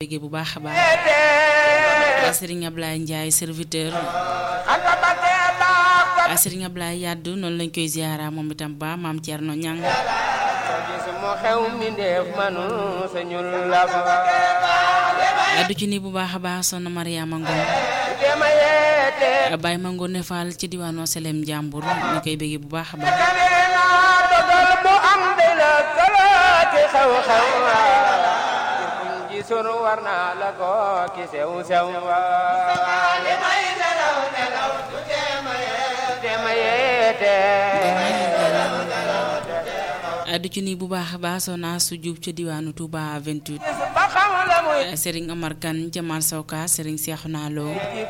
bëggee bu baax a baax Serigne Ablaye Ndiaye serviteur Serigne Ablaye Yaddu noonu lañ koy ziara moom itam ba maam Thierno Ñang moo xew mi ndeef manu sañul la du ci ni bu baax a baax soxna Mariama Ngom dema yeete Baye ma Ngone Fall ci diwaanu Selem Njàmbur ñu koy bëggee bu baax a baax kaneena dogal bu am de la kalaati xew-xew kuñ ji sunu war naa la ko ki sew sew li may nelaw nelaw du dema yeete du ci ni bu baax a baax soxna su jub ca diwaanu Touba 28 ba xam la muy Serigne Omar Kane Jamal Sawka Serigne Cheikhouna Lo